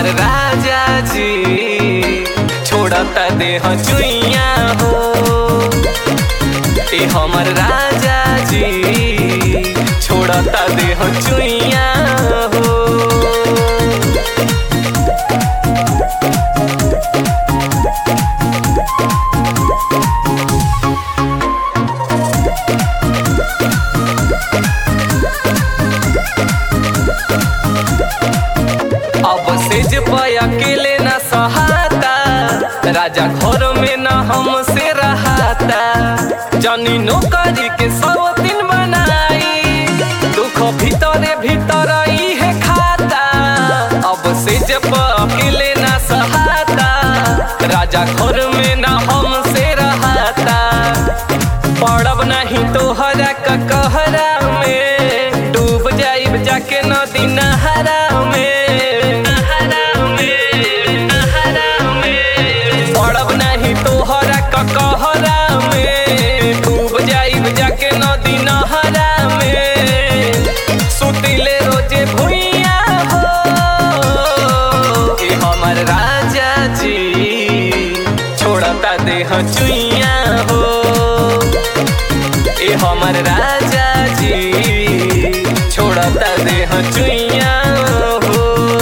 हमर राजा जी छोड़ता देह चुइया हो ए हमर राजा जी छोड़ता देह चुइया हो अब से जब अकेले न सहाता राजा घर में न हमसे रहाता जनी नौकरी के सब दिन बनाई दुख भीतरे भीतर ही है खाता अब से जब अकेले न सहाता राजा घर में न हमसे रहाता पड़ब नहीं तो हरा का कहरा में डूब जाइब जाके नदी नहरा में नहरा में नहरा में पड़ब नहीं तो हरा का कहरा में डूब जाइब जाके नदी नहरा में सुतिले रोजे भुइया हो ए हमर राजा जी छोड़ता देह चुइया हो ए हमर राजा जी छोड़ता देह चुइया हो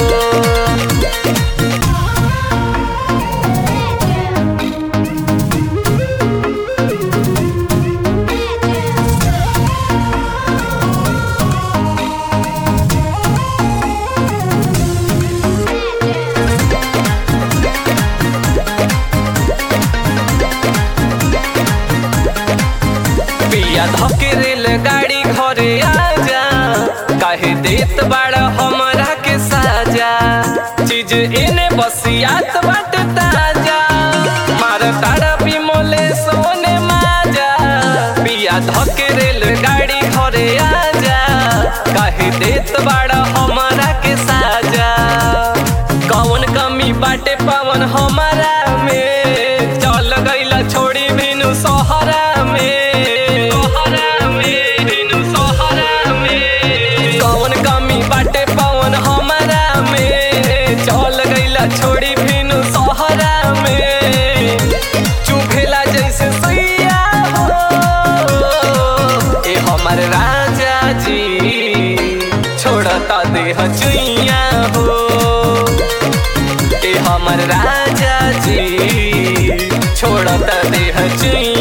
पिया धके रेल गाड़ी घरे आजा काहे देत बाड़ा हमरा के साजा चीज एने बसियात बाट ताजा मार तारा बिमोले सोने माजा पिया धके रेल गाड़ी घरे आजा काहे देत बाड़ा हमरा के साजा कौन कमी बाटे पावन हमारा में चल गईला छोड़ी बिनु सहरा में सहरा में बिनु सहरा में कौन कमी बाटे पावन हमारा में चल गईला छोड़ी बिनु सहरा में चुभेला जैसे सैया हो ए हमर राजा जी छोड़ता देह चुइया हो ए हमर राजा जी छोड़ता देह चुइया